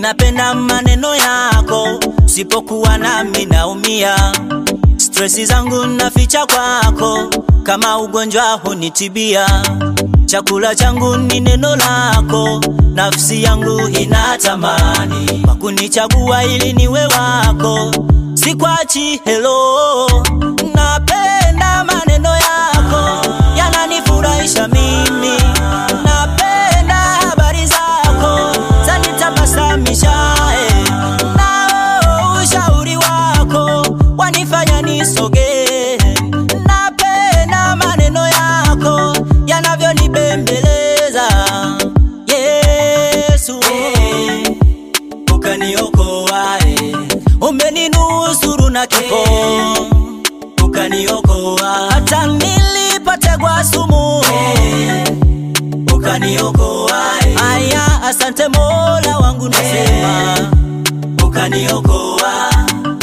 Minapenda maneno yako, sipokuwa nami naumia. Stresi zangu naficha kwako, kama ugonjwa hunitibia. Chakula changu ni neno lako, nafsi yangu inatamani kwa kunichagua ili niwe wako. Sikwachi, hello, napenda maneno yako, yananifurahisha mimi. Napenda habari zako, zanitabasamisha eh. Nao ushauri wako wanifanya nisogee. Napenda maneno yako yanavyonibembeleza. Yesu, eh, ukaniokoa eh. umeninusuru na kifo ukaniokoa hata nilipotegwa sumu eh, ukaniokoa eh. aya asante mola wangu nasema ukaniokoa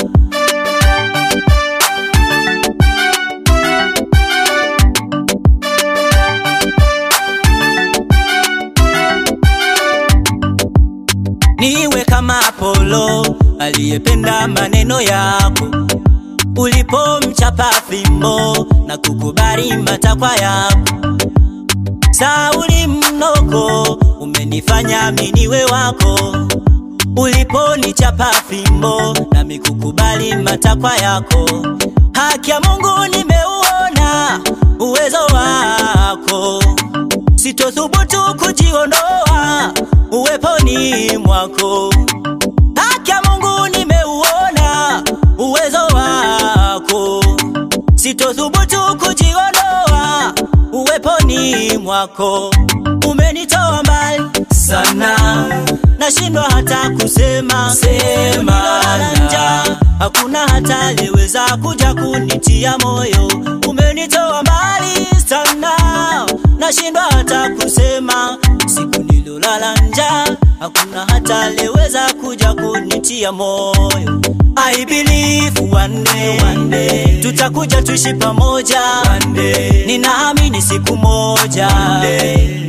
niwe kama Apolo aliyependa maneno yako, ulipomchapa fimbo na kukubali matakwa yako. Sauli mnoko, umenifanya mimi niwe wako, uliponichapa fimbo na mikukubali matakwa yako. Haki ya Mungu nimeuona uwezo wako, sitothubutu kujiondoa uweponi mwako. Haki ya Mungu nimeuona uwezo wako, sitothubutu kujiondoa uweponi mwako. Umenitoa mbali sana, nashindwa hata kusema sema njaa, hakuna hata aliyeweza kuja kunitia moyo. Umenitoa mbali sana, nashindwa hata kusema siku nilolala njaa, hakuna hata aliyeweza kuja kunitia moyo. I believe one day, one day tutakuja tuishi pamoja one day, ninaamini siku moja one day,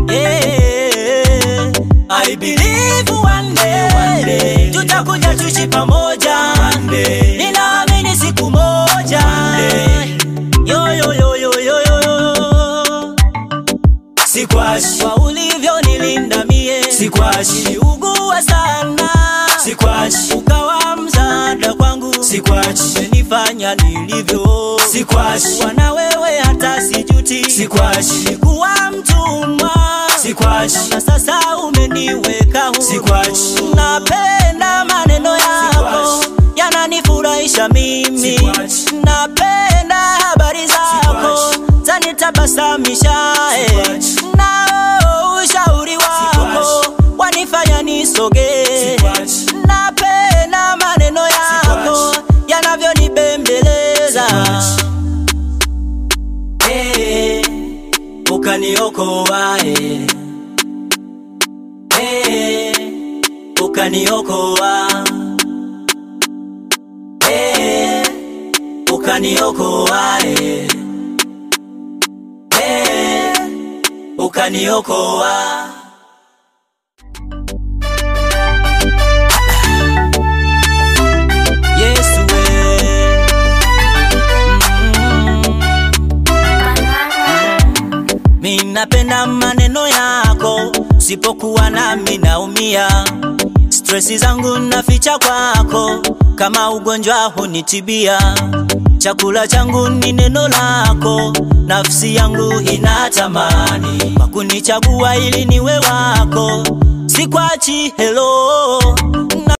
yeah. I believe one day, one day tutakuja tuishi pamoja one day, ninaamini siku moja one day. Yo, yo, yo, yo, yo, yo, yo. Sikwashi kwa ulivyo nilinda mie, sikwashi niliugua sana, sikwashi ukawa msaada kwangu, sikwashi umenifanya nilivyo, sikwashi wana wewe hata sijuti, sikwashi kuwa mtumwa, sikwashi na sasa umeniweka huru, sikwashi napenda maneno yako yananifurahisha mimi, sikwashi napenda habari zako zanitabasamisha eh. nao ushauri wako wanifanya nisogee. Napenda maneno yako yanavyonibembeleza eh, ukaniokoa eh, eh, ukaniokoa eh, ukaniokoa eh. Eh, ukaniokoa. Yesu we. Mm. Mi napenda maneno yako, sipokuwa nami naumia. Stresi zangu naficha kwako, kama ugonjwa hunitibia. Chakula changu ni neno lako, nafsi yangu inatamani kwa kunichagua ili niwe wako. Sikwachi, hello